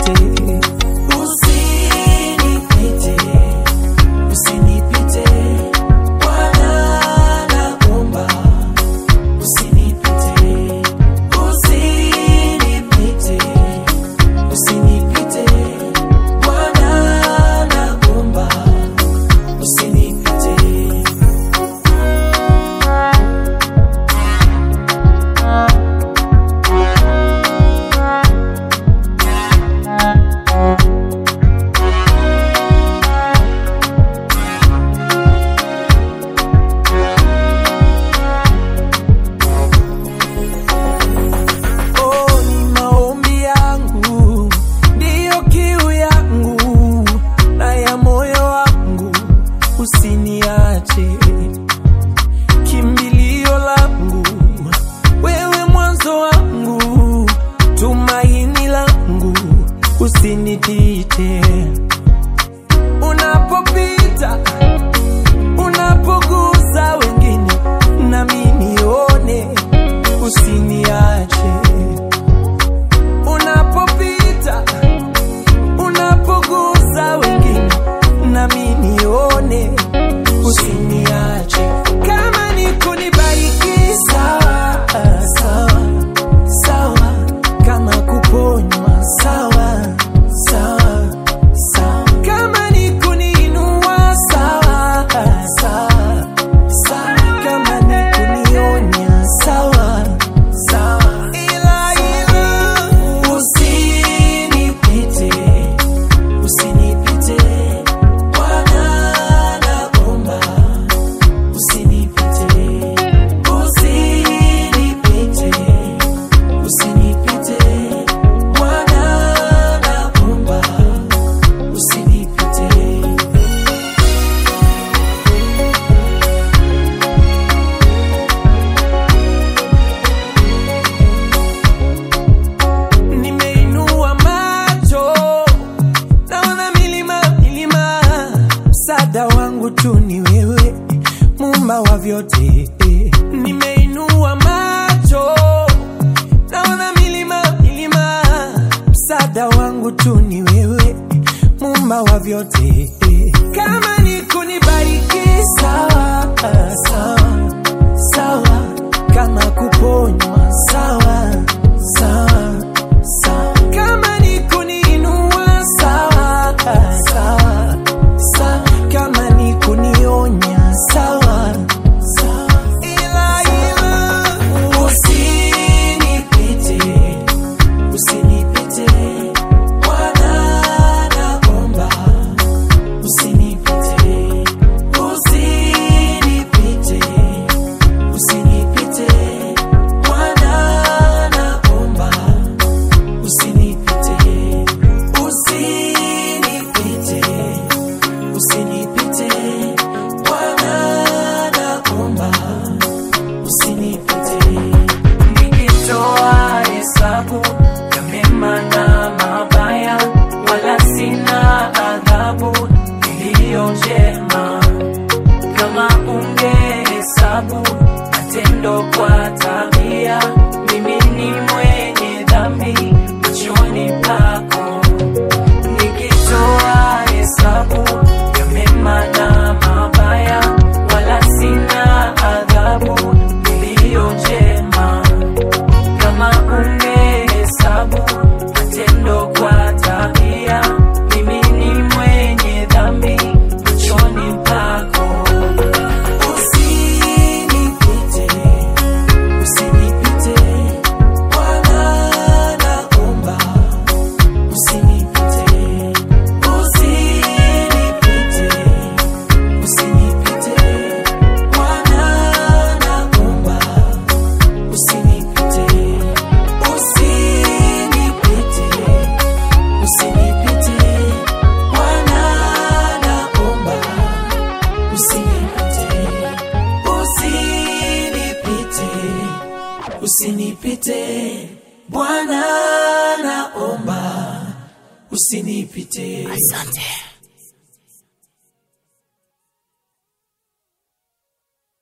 usinipite, usinipite, usinipite, Bwana naomba usinipite, usinipite, usinipite, Bwana naomba usinipite. Oh, ni maombi yangu ndiyo kiu yangu na ya moyo wangu, usiniache kimbilio langu, wewe mwanzo wangu, tumaini langu, usinitite unapopita, unapogusa wengine, nami nione, usiniache unapopita unapogusa wengine nami nione usiniache kama ni kunibariki sawa sawa sawa kama kuponywa sawa sawa sawa kama ni kuniinua sawa sawa sawa kama ni kunionya sawa sawa ila ila usinipite usinipite Bwana naomba usinipite usinipite usinipite Bwana naomba usinipite nimeinua macho naona milima milima msaada wangu tu ni wewe mumba wa vyote nimeinua macho naona milima milima msaada wangu tu ni wewe mumba wa vyote kama ni kunibariki sawa sawa sawa kama kuponywa sawa sawa sawa kama ni kuniinua sawa sawa sawa kama ni kunionya sawa sawa ila ila usinipite usinipite Bwana naomba usinipite usinipite usinipite Bwana naomba usinipite usinipite usinipite Bwana naomba usinipite nikitoa hesabu ya mema na mabaya wala sina adhabu iliyo njema kama ungehesabu matendo kwa tabia, mimi ni mwenye dhambi machoni pako. Nikitoa hesabu ya mema na mabaya, wala sina adhabu iliyo njema. Kama ungehesabu matendo kwa tabia, mimi ni mwenye dhambi machoni pako. Usinipite, usinipite, Bwana naomba. Usinipite, usinipite, usinipite, Bwana naomba. Usinipite, usinipite, usinipite, Bwana naomba. Usinipite, usinipite, usinipite, Bwana naomba. Usinipite. Asante.